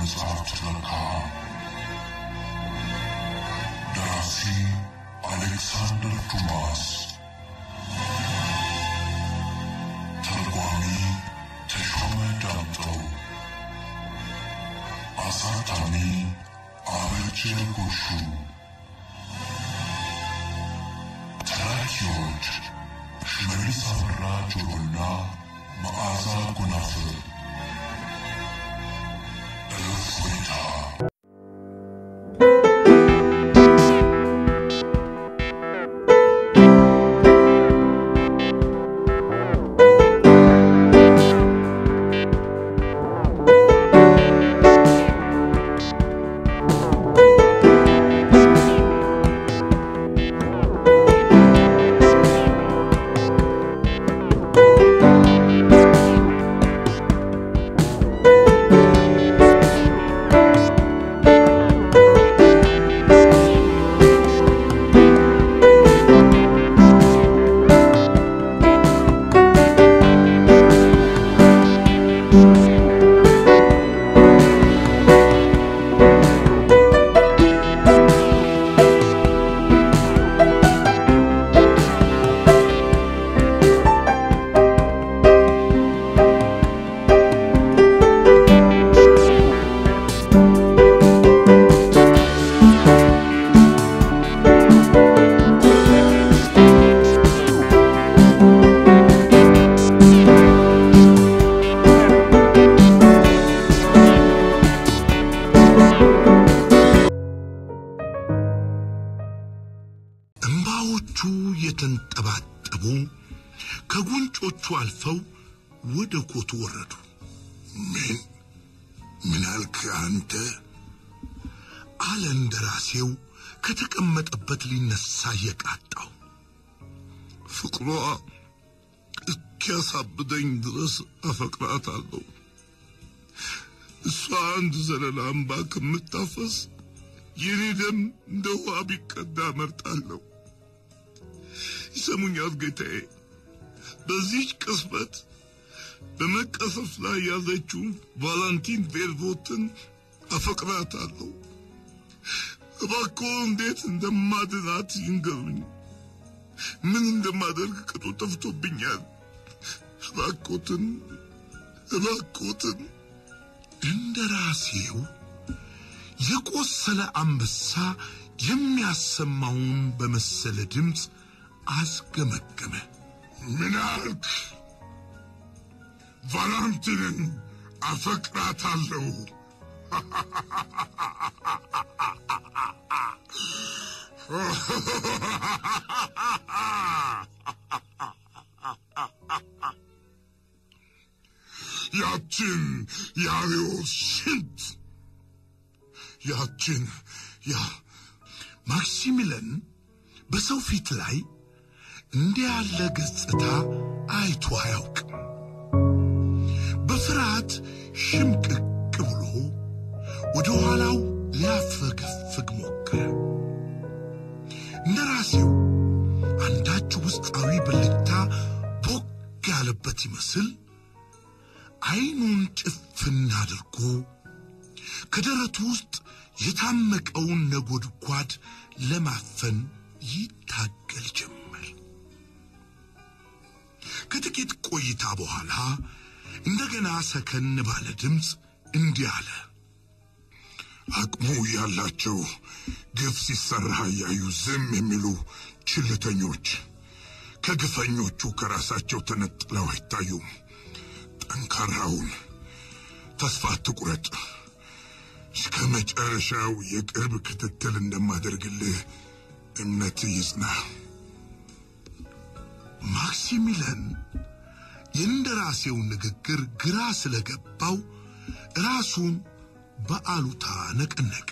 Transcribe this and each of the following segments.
መጽሐፍ ትረካ ደራሲ አሌክሳንደር ዱማስ ተርጓሚ ተሾመ ዳምጠው አሳታሚ አበጀ ጎሹ ተራኪዎች ሽመልስ አበራ ጆሮና መዓዛ ጎናፍር እፎይታ እምባዎቹ የተንጠባጠቡ ከጉንጮቹ አልፈው ወደ ኮቱ ወረዱ። ምን ምን አልክ አንተ? አለ እንደራሴው ከተቀመጠበት ሊነሳ እየቃጣው። ፍቅሯ እስኪያሳብደኝ ድረስ አፈቅራታለሁ። እሷ አንድ ዘለላ እምባ ከምታፈስ የኔ ደም እንደ ውሃ ቢቀዳ መርጣለሁ። ይሰሙኛል ጌታዬ። በዚህች ቅጽበት በመቀሰፍ ላይ ያለችውን ቫላንቲን ቬልቮትን አፈቅራታለሁ። እባክዎ እንዴት እንደማድናት ይንገሩኝ። ምን እንደማደርግ ቅጡ ጠፍቶብኛል። እባክዎትን እባክዎትን። እንደራሴው የቆሰለ አንበሳ የሚያሰማውን በመሰለ ድምፅ አስገመገመ። ምን አልክ? ቫላንቲንን አፈቅራታለሁ። ያችን የአብዮት ሽንት ያችን ያ ማክሲሚለን በሰው ፊት ላይ እንዲህ ያለ ገጽታ አይቶ አያውቅም። በፍርሃት ሽምቅቅ ብሎ ወደ ኋላው ሊያፈገፍግ ሞከረ። እንደራሴው አንዳች ውስጣዊ ብልጭታ ቦግ ያለበት ይመስል አይኑን ጭፍን አድርጎ ከደረቱ ውስጥ የታመቀውን ነጎድጓድ ለማፈን ይታገል ጀመር። ከጥቂት ቆይታ በኋላ እንደገና ሰከን ባለ ድምፅ እንዲህ አለ። አቅሙ ያላቸው ግፍ ሲሰራ እያዩ ዝም የሚሉ ችልተኞች ከግፈኞቹ ከራሳቸው ተነጥለው አይታዩም። ጠንካራውን ተስፋ አትቁረጥ። እስከ መጨረሻው የቅርብ ክትትል እንደማደርግልህ እምነት ይጽና። ማክሲሚለን የእንደራሴው ንግግር ግራ ስለገባው ራሱን በአሉታ ነቀነቀ።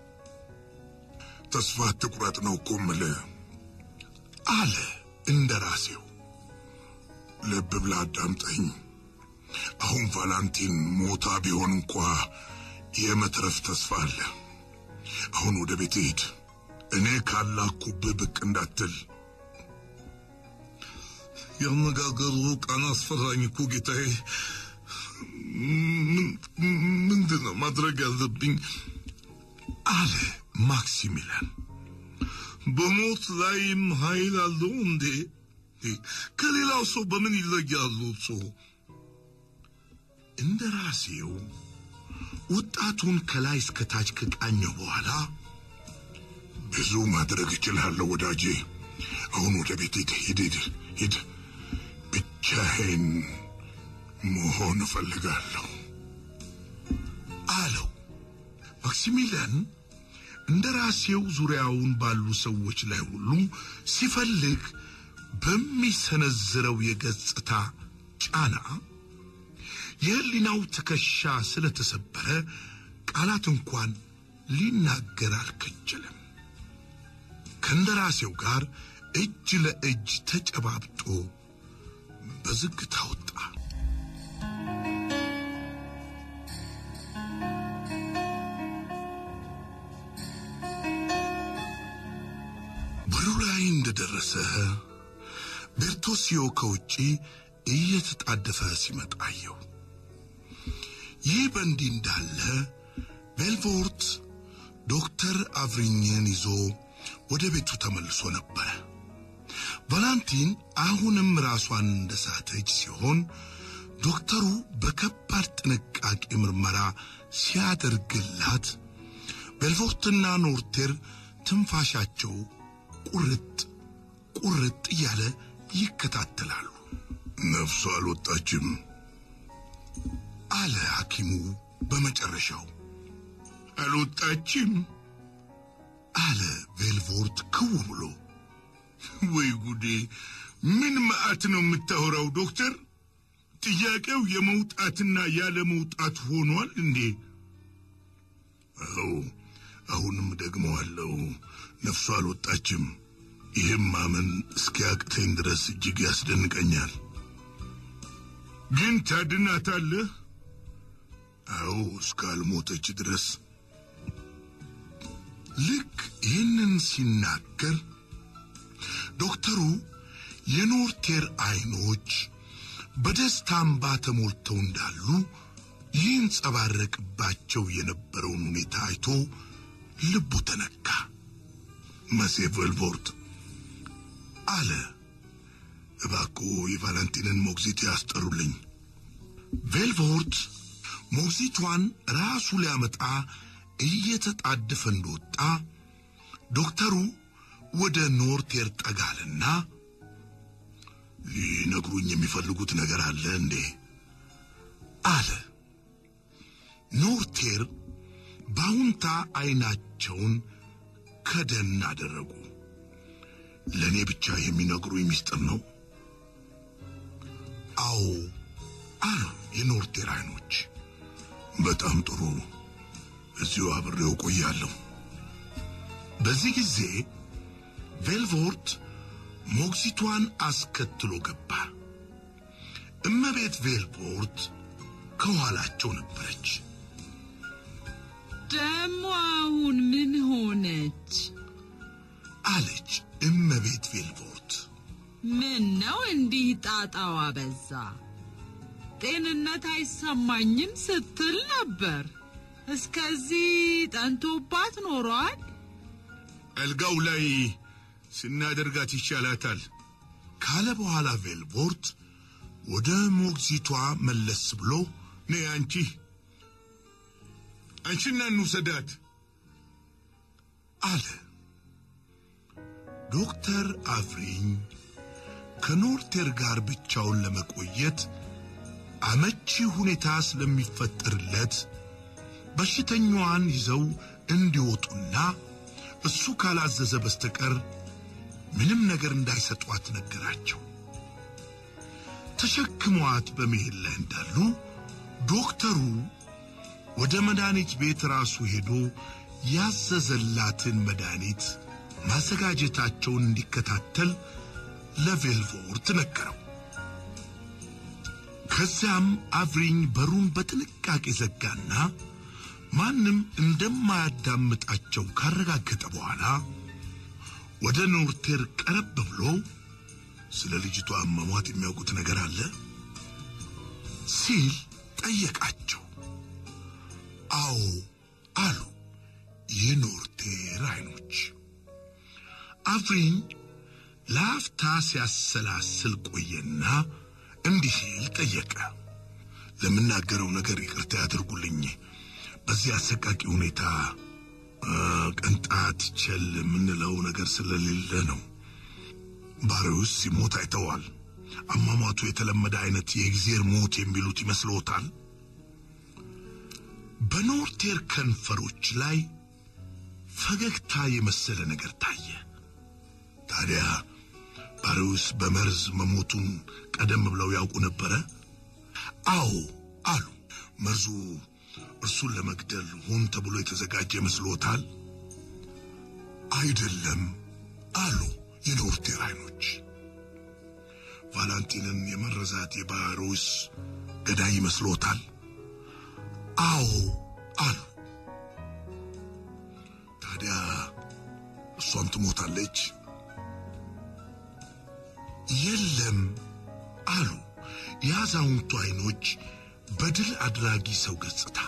ተስፋ አትቁረጥ ነው እኮ የምልህ አለ እንደራሴው። ልብ ብላ አዳምጠኝ። አሁን ቫላንቲን ሞታ ቢሆን እንኳ የመትረፍ ተስፋ አለ። አሁን ወደ ቤት ሂድ። እኔ ካላኩብህ ብቅ እንዳትል። ያነጋገሩ ቃና አስፈራኝ እኮ ጌታዬ። ምንድን ነው ማድረግ ያለብኝ? አለ ማክሲሚሊያን። በሞት ላይም ኃይል አለው እንዴ? ከሌላው ሰው በምን ይለያሉ? ሰው እንደ ራሴው ወጣቱን ከላይ እስከ ታች ከቃኘው በኋላ ብዙ ማድረግ እችላለሁ ወዳጄ። አሁን ወደ ቤት ሂድ ሂድ ሂድ ሂድ። ብቻዬን መሆን እፈልጋለሁ አለው። ማክሲሚሊያን እንደ ራሴው ዙሪያውን ባሉ ሰዎች ላይ ሁሉ ሲፈልግ በሚሰነዝረው የገጽታ ጫና የህሊናው ትከሻ ስለተሰበረ ቃላት እንኳን ሊናገር አልከጀለም። ከእንደራሴው ጋር እጅ ለእጅ ተጨባብጦ በዝግታ ወጣ። በሩ ላይ እንደደረሰ ቤርቶሲዮ ከውጪ እየተጣደፈ ሲመጣ አየው። ይህ በእንዲህ እንዳለ ቤልቮርት ዶክተር አቭሪኝን ይዞ ወደ ቤቱ ተመልሶ ነበረ። ቫላንቲን አሁንም ራሷን እንደሳተች ሲሆን ዶክተሩ በከባድ ጥንቃቄ ምርመራ ሲያደርግላት ቤልቮርትና ኖርቴር ትንፋሻቸው ቁርጥ ቁርጥ እያለ ይከታተላሉ። ነፍሷ አልወጣችም አለ ሐኪሙ በመጨረሻው። አልወጣችም አለ ቬልቮርት ክው ብሎ። ወይ ጉዴ! ምን መዓት ነው የምታወራው ዶክተር? ጥያቄው የመውጣትና ያለ መውጣት ሆኗል እንዴ? አዎ፣ አሁንም ደግመዋለሁ፣ ነፍሷ አልወጣችም። ይህም ማመን እስኪያቅተኝ ድረስ እጅግ ያስደንቀኛል። ግን ታድናታለህ? አዎ፣ እስካልሞተች ድረስ። ልክ ይህንን ሲናገር ዶክተሩ የኖርቴር አይኖች በደስታ እንባ ተሞልተው እንዳሉ ይንጸባረቅባቸው የነበረውን ሁኔታ አይቶ ልቡ ተነካ። መሴ ቬልቮርት አለ፣ እባክዎ የቫለንቲንን ሞግዚት ያስጠሩልኝ። ቬልቮርት ሞግዚቷን ራሱ ሊያመጣ እየተጣደፈ እንደወጣ ዶክተሩ ወደ ኖርቴር ጠጋልና ሊነግሩኝ የሚፈልጉት ነገር አለ እንዴ? አለ። ኖርቴር በአሁንታ አይናቸውን ከደን አደረጉ። ለእኔ ብቻ የሚነግሩኝ ምስጢር ነው? አዎ አሉ የኖርቴር አይኖች። በጣም ጥሩ፣ እዚሁ አብሬው ቆያለሁ። በዚህ ጊዜ ቬልቮርት ሞግዚቷን አስከትሎ ገባ። እመቤት ቬልቮርት ከኋላቸው ነበረች። ደሞ አሁን ምን ሆነች? አለች እመቤት ቬልቮርት። ምን ነው እንዲህ ጣጣዋ በዛ? ጤንነት አይሰማኝም ስትል ነበር። እስከዚህ ጠንቶባት ኖሯል። አልጋው ላይ ስናደርጋት ይሻላታል ካለ በኋላ ቬልቮርት ወደ ሞግዚቷ መለስ ብሎ ነይ አንቺ አንቺና እንውሰዳት አለ። ዶክተር አፍሪኝ ከኖርቴር ጋር ብቻውን ለመቆየት አመቺ ሁኔታ ስለሚፈጠርለት በሽተኛዋን ይዘው እንዲወጡና እሱ ካላዘዘ በስተቀር ምንም ነገር እንዳይሰጧት ነገራቸው። ተሸክመዋት በመሄድ ላይ እንዳሉ ዶክተሩ ወደ መድኃኒት ቤት ራሱ ሄዶ ያዘዘላትን መድኃኒት ማዘጋጀታቸውን እንዲከታተል ለቬልቮርት ነገረው። ከዚያም አቭሪኝ በሩን በጥንቃቄ ዘጋና ማንም እንደማያዳምጣቸው ካረጋገጠ በኋላ ወደ ኖርቴር ቀረብ ብሎ ስለ ልጅቷ አሟሟት የሚያውቁት ነገር አለ ሲል ጠየቃቸው። አዎ አሉ የኖርቴር አይኖች። አፍሪኝ ለአፍታ ሲያሰላስል ቆየና እንዲህ ሲል ጠየቀ። ለምናገረው ነገር ይቅርታ ያድርጉልኝ። በዚህ አሰቃቂ ሁኔታ ቅንጣት ቸል የምንለው ነገር ስለሌለ ነው። ባሪውስ ሲሞት አይተዋል። አሟሟቱ የተለመደ አይነት የእግዜር ሞት የሚሉት ይመስልዎታል? በኖርቴር ከንፈሮች ላይ ፈገግታ የመሰለ ነገር ታየ። ታዲያ ባሪውስ በመርዝ መሞቱን ቀደም ብለው ያውቁ ነበረ? አዎ አሉ። መርዙ እርሱን ለመግደል ሆን ተብሎ የተዘጋጀ መስሎታል? አይደለም አሉ የኖርቴር አይኖች። ቫላንቲንን የመረዛት የባሮስ ገዳይ ይመስሎታል? አዎ አሉ። ታዲያ እሷም ትሞታለች? የለም አሉ የአዛውንቱ አይኖች በድል አድራጊ ሰው ገጽታ።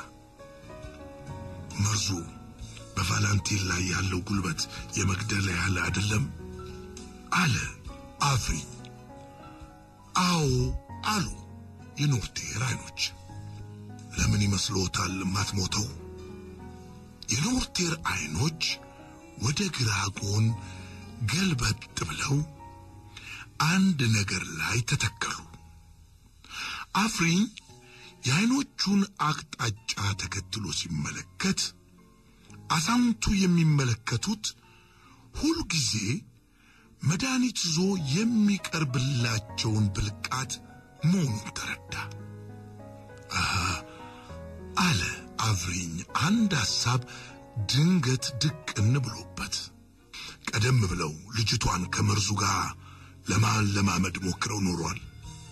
መርዙ በቫላንቲን ላይ ያለው ጉልበት የመግደል ያህል አይደለም አለ አፍሪኝ። አዎ አሉ የኖርቴር አይኖች። ለምን ይመስልዎታል የማትሞተው? የኖርቴር አይኖች ወደ ግራ ጎን ገልበጥ ብለው አንድ ነገር ላይ ተተከሉ። አፍሪኝ የአይኖቹን አቅጣጫ ተከትሎ ሲመለከት አዛውንቱ የሚመለከቱት ሁልጊዜ መድኃኒት ይዞ የሚቀርብላቸውን ብልቃት መሆኑን ተረዳ። አሃ አለ አፍሪኝ አንድ ሐሳብ ድንገት ድቅን ብሎበት። ቀደም ብለው ልጅቷን ከመርዙ ጋር ለማለማመድ ሞክረው ኖሯል።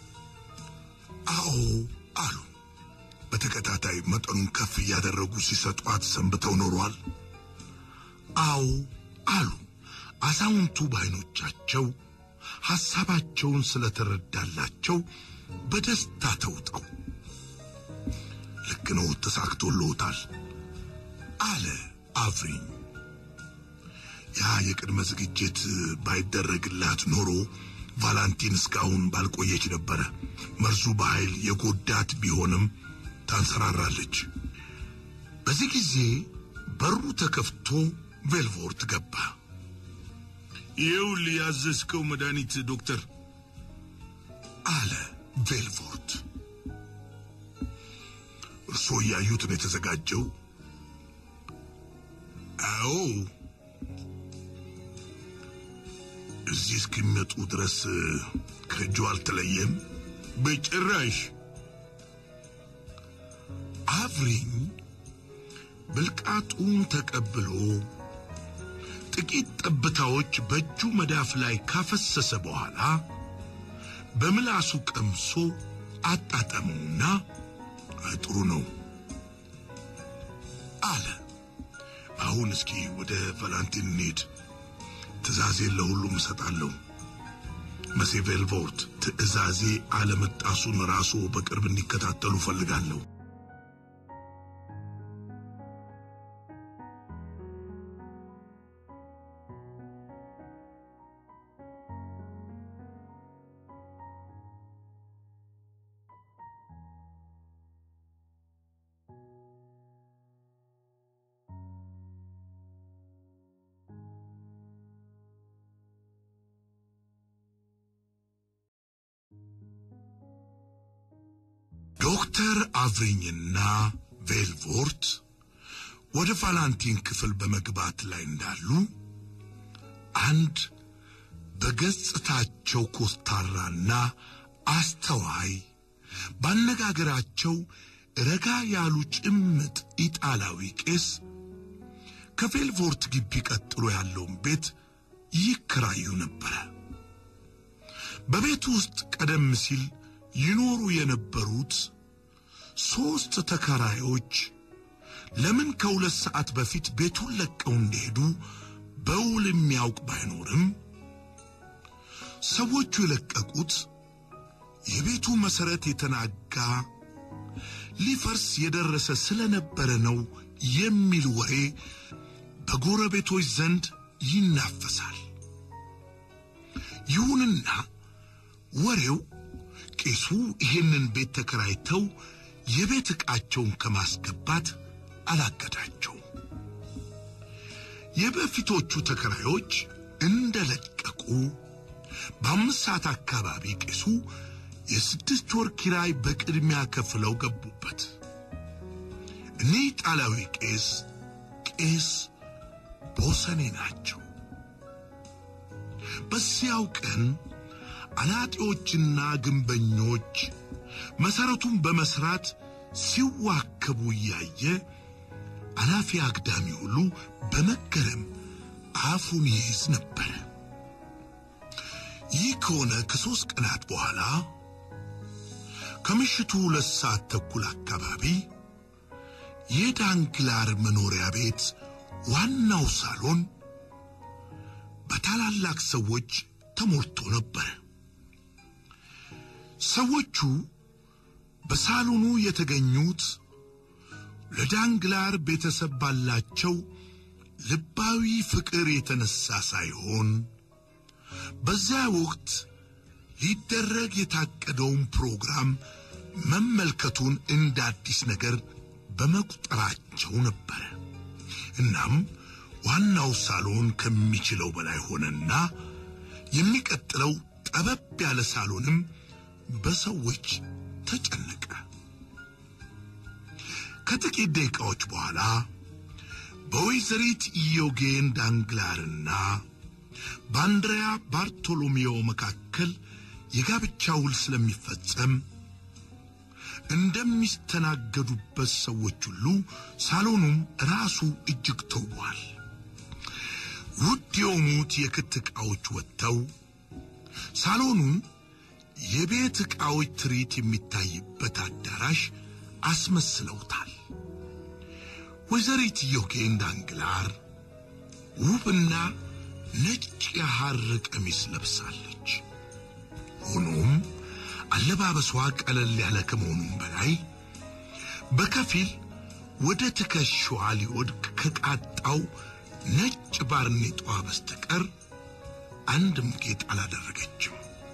አዎ አሉ። በተከታታይ መጠኑን ከፍ እያደረጉ ሲሰጧት ሰንብተው ኖሯል። አዎ አሉ። አዛውንቱ በዓይኖቻቸው ሐሳባቸውን ስለተረዳላቸው በደስታ ተውጠው ልክ ነው፣ ተሳክቶልዎታል አለ አፍሪኝ። ያ የቅድመ ዝግጅት ባይደረግላት ኖሮ ቫላንቲን እስካሁን ባልቆየች ነበረ። መርዙ በኃይል የጎዳት ቢሆንም ታንሰራራለች። በዚህ ጊዜ በሩ ተከፍቶ ቬልቮርት ገባ። ይኸውልህ ያዘዝከው መድኃኒት ዶክተር አለ ቬልቮርት። እርስዎ እያዩት ነው የተዘጋጀው? አዎ። እዚህ እስኪመጡ ድረስ ከእጁ አልተለየም? በጭራሽ። አፍሪኝ ብልቃጡን ተቀብሎ ጥቂት ጠብታዎች በእጁ መዳፍ ላይ ካፈሰሰ በኋላ በምላሱ ቀምሶ አጣጠመውና ጥሩ ነው አለ። አሁን እስኪ ወደ ቫላንቲን እንሂድ። ትእዛዜን ለሁሉም እሰጣለሁ። መሴ ቬልቮርት ትእዛዜ አለመጣሱን ራሱ በቅርብ እንዲከታተሉ ፈልጋለሁ። ዶክተር አቭሪኝና ቬልቮርት ወደ ቫላንቲን ክፍል በመግባት ላይ እንዳሉ አንድ በገጽታቸው ኮስታራና አስተዋይ ባነጋገራቸው ረጋ ያሉ ጭምጥ ኢጣላዊ ቄስ ከቬልቮርት ግቢ ቀጥሎ ያለውን ቤት ይከራዩ ነበረ። በቤቱ ውስጥ ቀደም ሲል ይኖሩ የነበሩት ሦስት ተከራዮች ለምን ከሁለት ሰዓት በፊት ቤቱን ለቀው እንደሄዱ በውል የሚያውቅ ባይኖርም ሰዎቹ የለቀቁት የቤቱ መሠረት የተናጋ ሊፈርስ የደረሰ ስለነበረ ነው የሚል ወሬ በጎረቤቶች ዘንድ ይናፈሳል። ይሁንና ወሬው ቄሱ ይህንን ቤት ተከራይተው የቤት ዕቃቸውን ከማስገባት አላገዳቸውም። የበፊቶቹ ተከራዮች እንደለቀቁ በአምስት ሰዓት አካባቢ ቄሱ የስድስት ወር ኪራይ በቅድሚያ ከፍለው ገቡበት። እኒህ ጣሊያዊ ቄስ ቄስ ቦሰኔ ናቸው። በዚያው ቀን አናጢዎችና ግንበኞች መሠረቱን በመስራት ሲዋከቡ እያየ አላፊ አግዳሚ ሁሉ በመገረም አፉን ይይዝ ነበረ። ይህ ከሆነ ከሦስት ቀናት በኋላ ከምሽቱ ሁለት ሰዓት ተኩል አካባቢ የዳንግላር መኖሪያ ቤት ዋናው ሳሎን በታላላቅ ሰዎች ተሞልቶ ነበር። ሰዎቹ በሳሎኑ የተገኙት ለዳንግላር ቤተሰብ ባላቸው ልባዊ ፍቅር የተነሳ ሳይሆን በዚያ ወቅት ሊደረግ የታቀደውን ፕሮግራም መመልከቱን እንደ አዲስ ነገር በመቁጠራቸው ነበረ። እናም ዋናው ሳሎን ከሚችለው በላይ ሆነና የሚቀጥለው ጠበብ ያለ ሳሎንም በሰዎች ተጨነቀ። ከጥቂት ደቂቃዎች በኋላ በወይዘሪት ኢዮጌን ዳንግላርና በአንድሪያ ባርቶሎሜዎ መካከል የጋብቻ ውል ስለሚፈጸም እንደሚስተናገዱበት ሰዎች ሁሉ ሳሎኑም ራሱ እጅግ ተውቧል። ውድ የሆኑት የክት ዕቃዎች ወጥተው ሳሎኑን የቤት ዕቃዎች ትርኢት የሚታይበት አዳራሽ አስመስለውታል። ወይዘሪት ዮጌን ዳንግላር ውብና ነጭ የሐር ቀሚስ ለብሳለች። ሆኖም አለባበሷ ቀለል ያለ ከመሆኑም በላይ በከፊል ወደ ትከሻዋ ሊወድቅ ከቃጣው ነጭ ባርኔጧ በስተቀር አንድም ጌጥ አላደረገችም፣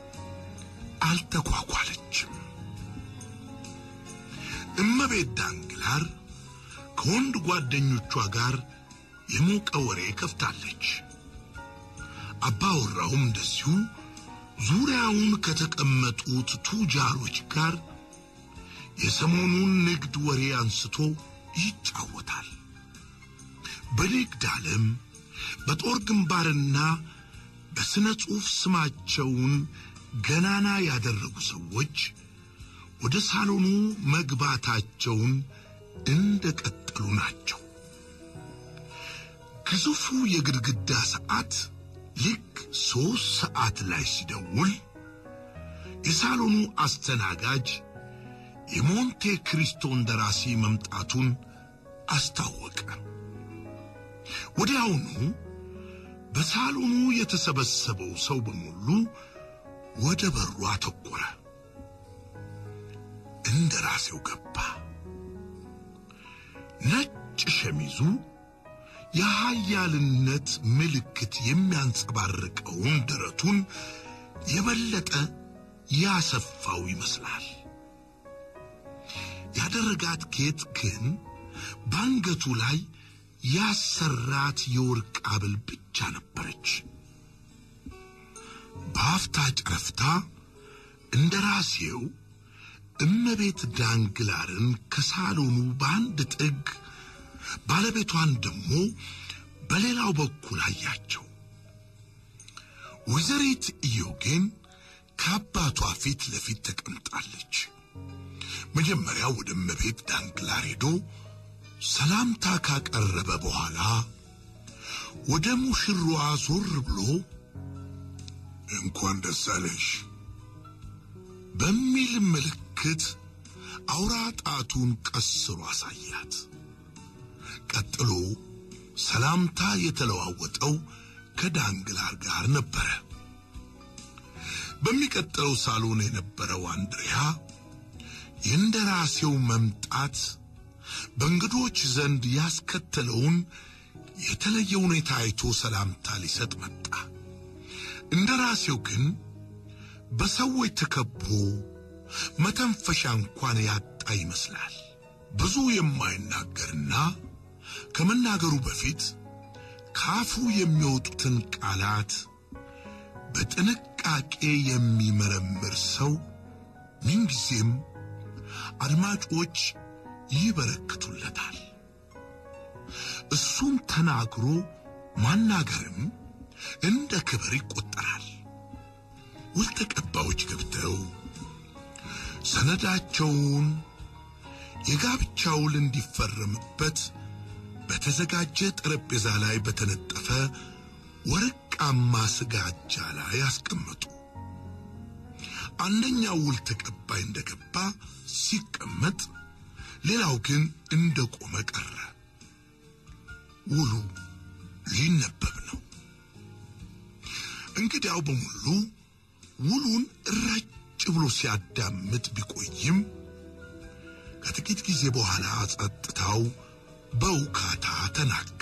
አልተኳኳለችም። እመቤት ዳንግላር ከወንድ ጓደኞቿ ጋር የሞቀ ወሬ ከፍታለች። አባወራውም እንደዚሁ ዙሪያውን ከተቀመጡት ቱጃሮች ጋር የሰሞኑን ንግድ ወሬ አንስቶ ይጫወታል። በንግድ ዓለም በጦር ግንባርና በሥነ ጽሑፍ ስማቸውን ገናና ያደረጉ ሰዎች ወደ ሳሎኑ መግባታቸውን እንደቀጠሉ ናቸው። ግዙፉ የግድግዳ ሰዓት ልክ ሦስት ሰዓት ላይ ሲደውል የሳሎኑ አስተናጋጅ የሞንቴ ክሪስቶን ደራሲ መምጣቱን አስታወቀ። ወዲያውኑ በሳሎኑ የተሰበሰበው ሰው በሙሉ ወደ በሩ አተኮረ። እንደ ራሴው ገባ። ነጭ ሸሚዙ የኃያልነት ምልክት የሚያንጸባርቀውን ደረቱን የበለጠ ያሰፋው ይመስላል። ያደረጋት ጌጥ ግን በአንገቱ ላይ ያሰራት የወርቅ ሐብል ብቻ ነበረች። በአፍታ ጨረፍታ እንደ ራሴው እመቤት ዳንግላርን ከሳሎኑ በአንድ ጥግ ባለቤቷን ደግሞ በሌላው በኩል አያቸው። ወይዘሪት ኢዮጌን ከአባቷ ፊት ለፊት ተቀምጣለች። መጀመሪያ ወደ እመቤት ዳንግላር ሄዶ ሰላምታ ካቀረበ በኋላ ወደ ሙሽሯ ዞር ብሎ እንኳን ደስ አለሽ በሚል ምልክት አውራ ጣቱን ቀስሮ አሳያት። ቀጥሎ ሰላምታ የተለዋወጠው ከዳንግላር ጋር ነበረ። በሚቀጥለው ሳሎን የነበረው አንድሪያ የእንደራሴው መምጣት በእንግዶች ዘንድ ያስከተለውን የተለየ ሁኔታ አይቶ ሰላምታ ሊሰጥ መጣ። እንደራሴው ግን በሰዎች ተከቦ መተንፈሻ እንኳን ያጣ ይመስላል። ብዙ የማይናገርና ከመናገሩ በፊት ካፉ የሚወጡትን ቃላት በጥንቃቄ የሚመረምር ሰው ምንጊዜም አድማጮች ይበረክቱለታል። እሱም ተናግሮ ማናገርም እንደ ክብር ይቆጠራል። ውል ተቀባዮች ገብተው ሰነዳቸውን የጋብቻ ውል እንዲፈረምበት በተዘጋጀ ጠረጴዛ ላይ በተነጠፈ ወርቃማ ስጋጃ ላይ አስቀመጡ። አንደኛው ውል ተቀባይ እንደገባ ሲቀመጥ፣ ሌላው ግን እንደቆመ ቀረ። ውሉ ሊነበብ ነው። እንግዲያው በሙሉ ውሉን ረጭ ብሎ ሲያዳምጥ ቢቆይም ከጥቂት ጊዜ በኋላ ጸጥታው በውካታ ተናጋ።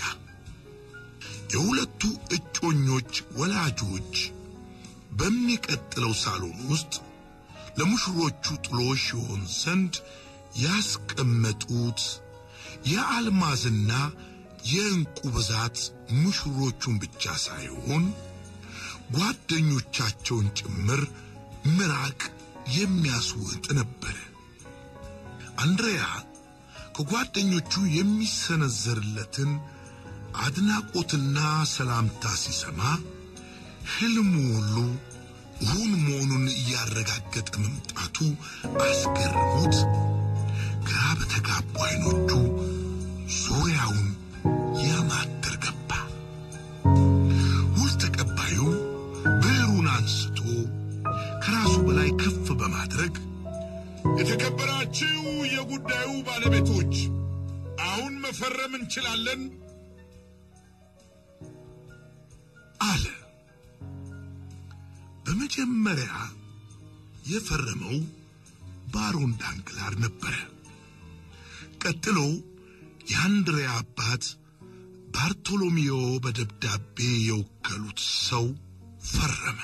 የሁለቱ እጮኞች ወላጆች በሚቀጥለው ሳሎን ውስጥ ለሙሽሮቹ ጥሎሽ ይሆን ዘንድ ያስቀመጡት የአልማዝና የዕንቁ ብዛት ሙሽሮቹን ብቻ ሳይሆን ጓደኞቻቸውን ጭምር ምራቅ የሚያስውጥ ነበረ። አንድሬያ ከጓደኞቹ የሚሰነዘርለትን አድናቆትና ሰላምታ ሲሰማ ሕልሙ ሁሉ እውን መሆኑን እያረጋገጠ መምጣቱ አስገርሞት ግራ በተጋቡ ዓይኖቹ ዙሪያውን ያማትር ገባ። ውል ተቀባዩ ብዕሩን አንስቶ ከራሱ በላይ ከፍ በማድረግ የተከበራችሁ የጉዳዩ ባለቤቶች አሁን መፈረም እንችላለን አለ። በመጀመሪያ የፈረመው ባሮን ዳንግላር ነበረ። ቀጥሎ የአንድሪያ አባት ባርቶሎሜዮ በደብዳቤ የወከሉት ሰው ፈረመ።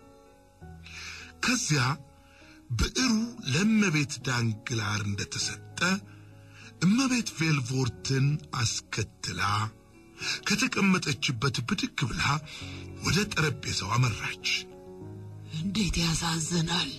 ከዚያ ብዕሩ ለእመቤት ዳንግላር እንደተሰጠ እመቤት ቬልቮርትን አስከትላ ከተቀመጠችበት ብድግ ብላ ወደ ጠረጴዛው አመራች። እንዴት ያሳዝናል!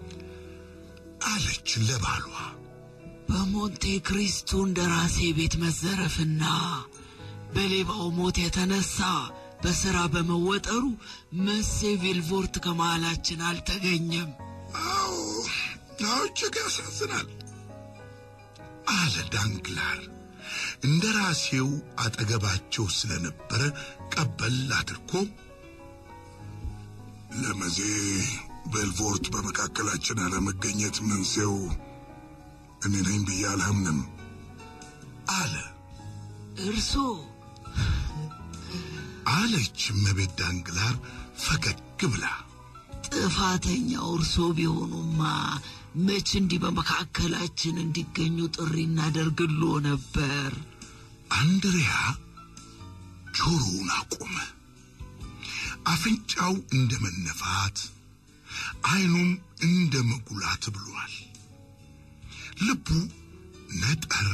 አለች ለባሏ። በሞንቴ ክሪስቱ እንደራሴ ቤት መዘረፍና በሌባው ሞት የተነሳ በሥራ በመወጠሩ መሴ ቪልቮርት ከመሃላችን አልተገኘም። አዎ አዎ፣ እጅግ ያሳዝናል አለ ዳንግላር። እንደ ራሴው አጠገባቸው ስለነበረ ቀበል አድርጎ ለመዜ ቤልቮርት በመካከላችን አለመገኘት መንስኤው እኔ ነኝ ብዬ አልሐምንም አለ እርሶ አለች እመቤት ዳንግላር ፈገግ ብላ። ጥፋተኛው እርሶ ቢሆኑማ መች እንዲህ በመካከላችን እንዲገኙ ጥሪ እናደርግሎ ነበር። አንድሪያ ጆሮውን አቆመ። አፍንጫው እንደ መነፋት፣ ዓይኑም እንደ መጉላት ብሏል። ልቡ ነጠር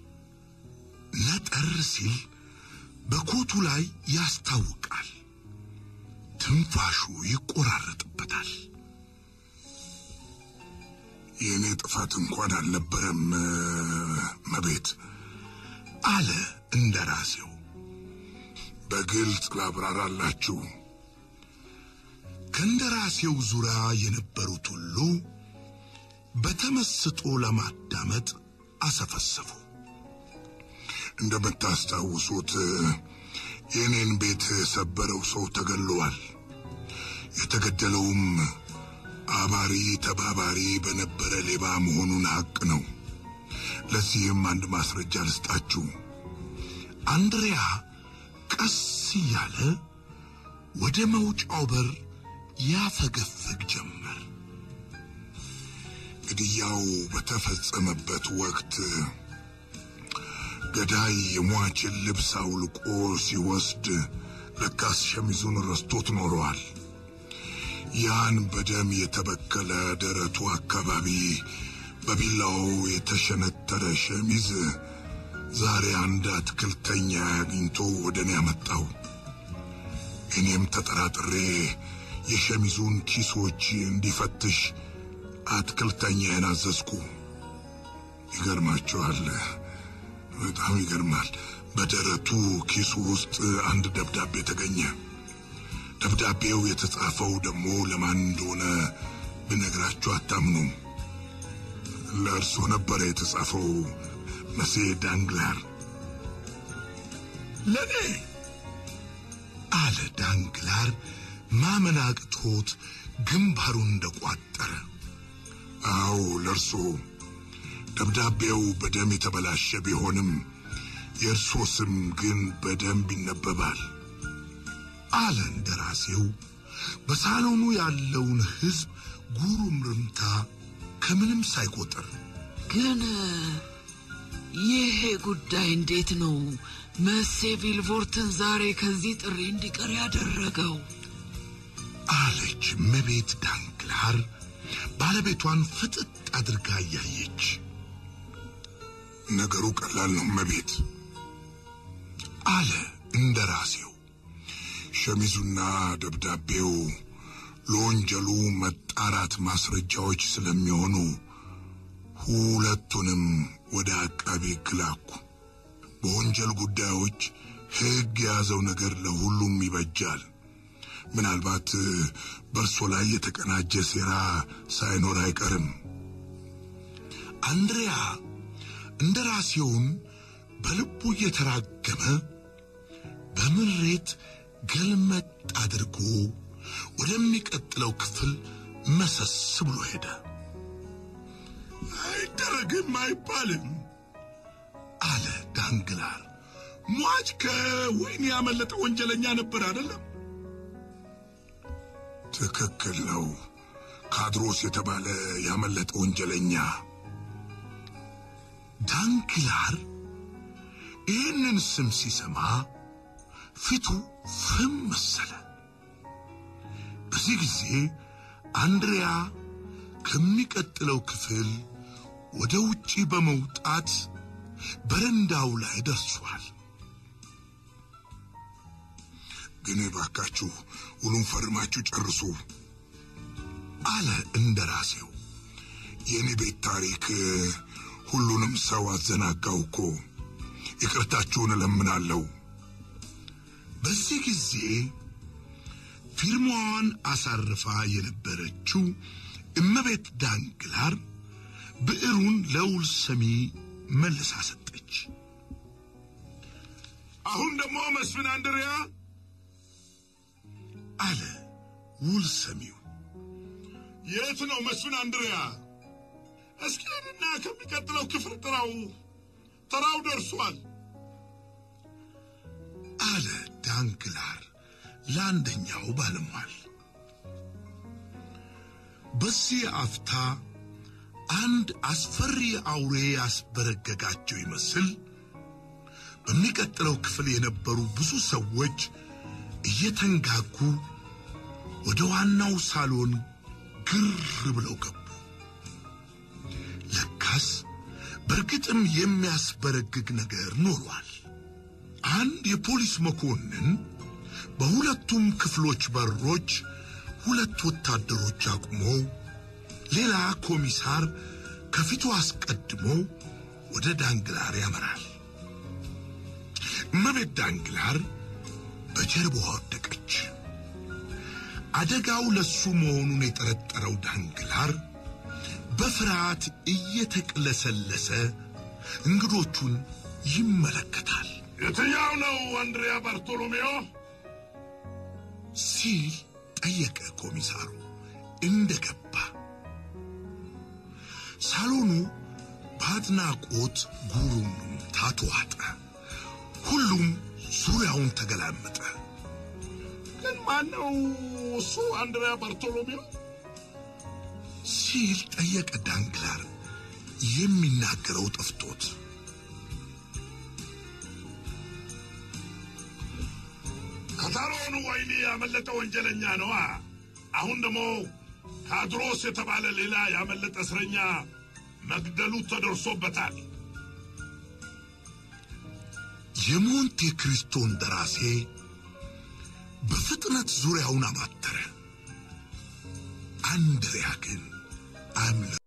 ነጠር ሲል በኮቱ ላይ ያስታውቃል። ትንፋሹ ይቆራረጥበታል። የእኔ ጥፋት እንኳን አልነበረም መቤት አለ እንደ ራሴው። በግልጽ ላብራራላችሁ። ከእንደ ራሴው ዙሪያ የነበሩት ሁሉ በተመስጦ ለማዳመጥ አሰፈሰፉ። እንደምታስታውሱት የእኔን ቤት የሰበረው ሰው ተገድሏል። የተገደለውም አባሪ ተባባሪ በነበረ ሌባ መሆኑን ሐቅ ነው። ለዚህም አንድ ማስረጃ ልስጣችሁ። አንድሪያ ቀስ እያለ ወደ መውጫው በር ያፈገፍግ ጀመር። ግድያው በተፈጸመበት ወቅት ገዳይ የሟችን ልብስ አውልቆ ሲወስድ ለካስ ሸሚዙን ረስቶት ኖረዋል። ያን በደም የተበከለ ደረቱ አካባቢ በቢላው የተሸነተረ ሸሚዝ ዛሬ አንድ አትክልተኛ አግኝቶ ወደ እኔ ያመጣው። እኔም ተጠራጥሬ የሸሚዙን ኪሶች እንዲፈትሽ አትክልተኛዬን አዘዝኩ። ይገርማችኋል፣ በጣም ይገርማል። በደረቱ ኪሱ ውስጥ አንድ ደብዳቤ ተገኘ። ደብዳቤው የተጻፈው ደግሞ ለማን እንደሆነ ብነግራችሁ አታምኑም። ለእርሶ ነበረ የተጻፈው መሴ ዳንግላር። ለኔ አለ ዳንግላር ማመን አቅቶት ግንባሩን እንደቋጠረ። አዎ ለእርሶ። ደብዳቤው በደም የተበላሸ ቢሆንም የእርሶ ስም ግን በደንብ ይነበባል አለ እንደራሴው በሳሎኑ ያለውን ሕዝብ ጉሩምርምታ ከምንም ሳይቆጥር። ግን ይሄ ጉዳይ እንዴት ነው መሴ ቪልቮርትን ዛሬ ከዚህ ጥሪ እንዲቀር ያደረገው? አለች እመቤት ዳንግላር ባለቤቷን ፍጥጥ አድርጋ እያየች። ነገሩ ቀላል ነው እመቤት አለ እንደራሴው ሸሚዙና ደብዳቤው ለወንጀሉ መጣራት ማስረጃዎች ስለሚሆኑ ሁለቱንም ወደ አቃቢ ሕግ ላኩ። በወንጀል ጉዳዮች ሕግ የያዘው ነገር ለሁሉም ይበጃል። ምናልባት በእርሶ ላይ የተቀናጀ ሴራ ሳይኖር አይቀርም። አንድሪያ እንደራሴውን በልቡ እየተራገመ በምሬት ገልመጥ አድርጎ ወደሚቀጥለው ክፍል መሰስ ብሎ ሄደ። አይደረግም አይባልም አለ ዳንግላር። ሟች ከወህኒ ያመለጠ ወንጀለኛ ነበር አይደለም? ትክክል ነው። ካድሮስ የተባለ ያመለጠ ወንጀለኛ። ዳንግላር ይህንን ስም ሲሰማ ፊቱ ፍም መሰለ። በዚህ ጊዜ አንድሪያ ከሚቀጥለው ክፍል ወደ ውጪ በመውጣት በረንዳው ላይ ደርሷል። ግን ባካችሁ ውሉን ፈርማችሁ ጨርሱ አለ እንደራሴው። የእኔ ቤት ታሪክ ሁሉንም ሰው አዘናጋው እኮ። ይቅርታችሁን እለምናለሁ። በዚህ ጊዜ ፊርማዋን አሳርፋ የነበረችው እመቤት ዳንግላር ብዕሩን ለውል ሰሚ መልሳ ሰጠች። አሁን ደግሞ መስፍን አንድሪያ አለ ውል ሰሚው። የት ነው መስፍን አንድሪያ? እስኪ ሄድና ከሚቀጥለው ክፍል ጥራው፣ ተራው ደርሷል አለ ዳንግላር ለአንደኛው ባለሟል። በዚህ አፍታ አንድ አስፈሪ አውሬ ያስበረገጋቸው ይመስል በሚቀጥለው ክፍል የነበሩ ብዙ ሰዎች እየተንጋጉ ወደ ዋናው ሳሎን ግር ብለው ገቡ። ለካስ በእርግጥም የሚያስበረግግ ነገር ኖሯል። አንድ የፖሊስ መኮንን በሁለቱም ክፍሎች በሮች ሁለት ወታደሮች አቁሞ ሌላ ኮሚሳር ከፊቱ አስቀድሞ ወደ ዳንግላር ያመራል። እመቤት ዳንግላር በጀርባዋ ወደቀች። አደጋው ለሱ መሆኑን የጠረጠረው ዳንግላር በፍርሃት እየተቅለሰለሰ እንግዶቹን ይመለከታል የትኛው ነው አንድሪያ ባርቶሎሜዮ? ሲል ጠየቀ ኮሚሳሩ እንደገባ። ሳሎኑ በአድናቆት ጉሩምታ ተዋጠ። ሁሉም ዙሪያውን ተገላመጠ። ግን ማን ነው እሱ አንድሪያ ባርቶሎሜዮ? ሲል ጠየቀ ዳንግላር የሚናገረው ጠፍቶት። ከታሮኑ ወይኒ ያመለጠ ወንጀለኛ ነዋ። አሁን ደግሞ ካድሮስ የተባለ ሌላ ያመለጠ እስረኛ መግደሉ ተደርሶበታል። የሞንቴ ክሪስቶን ደራሴ በፍጥነት ዙሪያውን አማተረ። አንድሪያ ግን አምለ